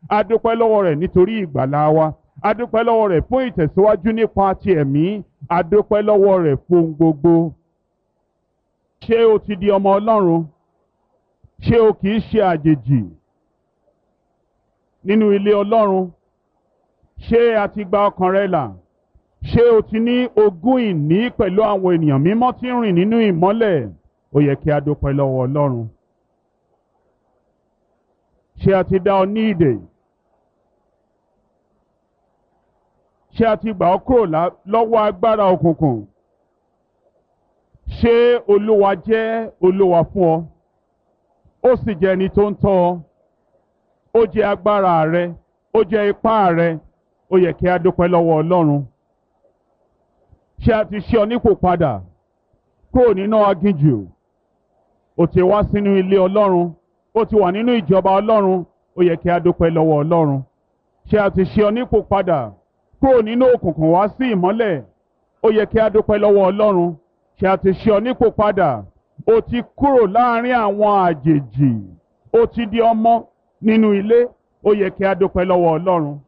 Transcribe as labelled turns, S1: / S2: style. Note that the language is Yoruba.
S1: a dúpẹ́ lọ́wọ́ rẹ̀ nítorí ìgbàlá wa a dúpẹ́ lọ́wọ́ rẹ̀ fún ìtẹ̀síwájú nípa ti ẹ̀mí a dúpẹ́ lọ́wọ́ rẹ̀ fún gbogbo. ṣé o ti di ọmọ ọlọ́run ṣé o kì í ṣe àjèjì nínú ilé ọlọ́run ṣé a ti gba ọkàn rẹ là ṣé o ti ní ogún ìní pẹ̀lú àwọn ènìyàn mímọ́ tí ń rìn nínú ìmọ́lẹ̀ ó yẹ kí a dúpẹ́ lọ́wọ́ ọlọ́run ṣé a ti dá ọ ní ìdè ṣé a ti gbà ọ́ kúrò lọ́wọ́ agbára òkùnkùn ṣé olúwa jẹ́ olúwa fún ọ ó sì jẹ́ ẹni tó ń tọ́ ọ ó jẹ́ agbára rẹ ó jẹ́ ipá rẹ ó yẹ kí a dúpẹ́ lọ́wọ́ ọlọ́run ṣé a ti ṣe ọ nípò padà kúrò nínú aginjù ó ti wá sínú ilé ọlọ́run ó ti wà nínú ìjọba ọlọ́run ó yẹ kí a dúpẹ́ lọ́wọ́ ọlọ́run ṣé a ti ṣe ọ nípò padà kúrò nínú òkùnkùn wá sí ìmọ́lẹ̀ ó yẹ kí a dúpẹ́ lọ́wọ́ ọlọ́run ṣé a ti ṣe ọ nípò padà ó ti kúrò láàrin àwọn àjèjì ó ti di ọmọ nínú ilé ó yẹ kí a dúpẹ́ lọ́wọ́ ọlọ́run